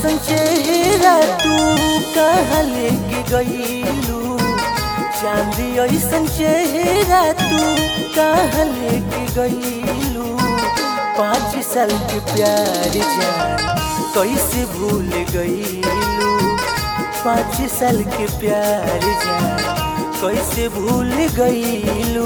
ऐसन चेहरा तू कहाँ लेके गईलू चांदी ऐसन चेहरा तू कहाँ लेके गईलू पाँच साल के प्यार जान कैसे भूल गईलू पाँच साल के प्यार जान कैसे भूल गईलू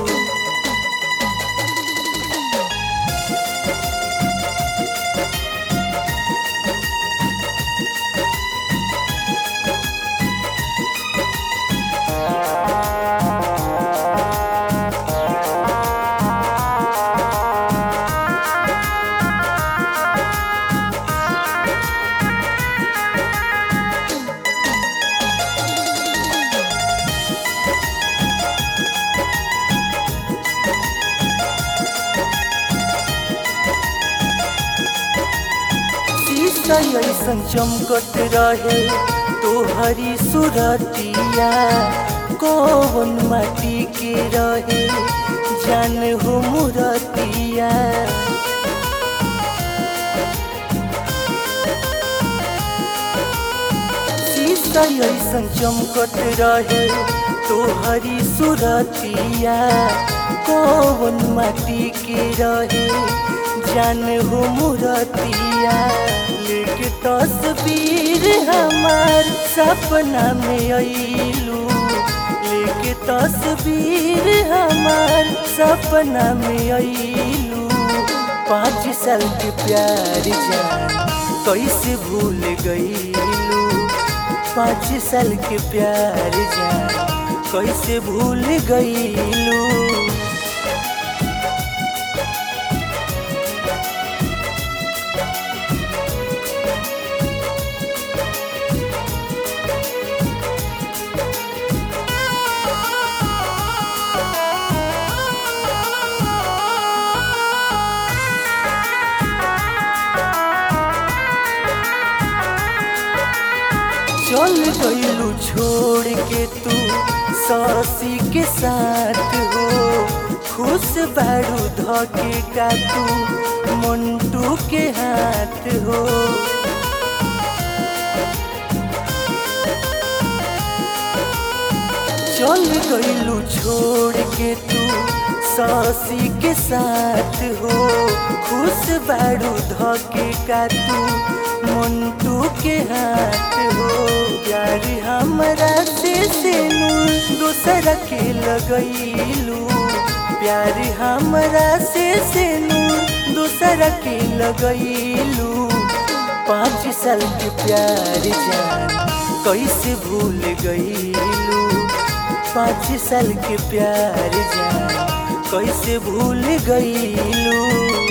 शीशा ऐसन चमकत रहे तोहरी सुरतिया कौन माटी के रहे जान हो मुरतिया शीशा ऐसन चमकत रहे तोहरी सुरतिया कौन माटी के रहे जान हो मुरतिया लेके तस्वीर हमार सपना में अइलू लेके तस्वीर हमार सपना में अइलू पाँच साल के प्यार जान कैसे भूल गईलू पाँच साल के प्यार जान कैसे भूल गईलू चल गईलू छोड़ के तू सासी के साथ हो खुश बारू धके का तू मंटू के हाथ हो चल गईलू छोड़ के तू सासी के साथ हो खुश बारू धके का तू मंटू के हाथ हो प्यार हमरा से सेनू दूसरा के लगैलू प्यार हमरा से सेनू दूसरा के लगैलू पाँच साल के प्यार जान कैसे भूल गईलू पाँच साल के प्यार जान कैसे भूल गईलू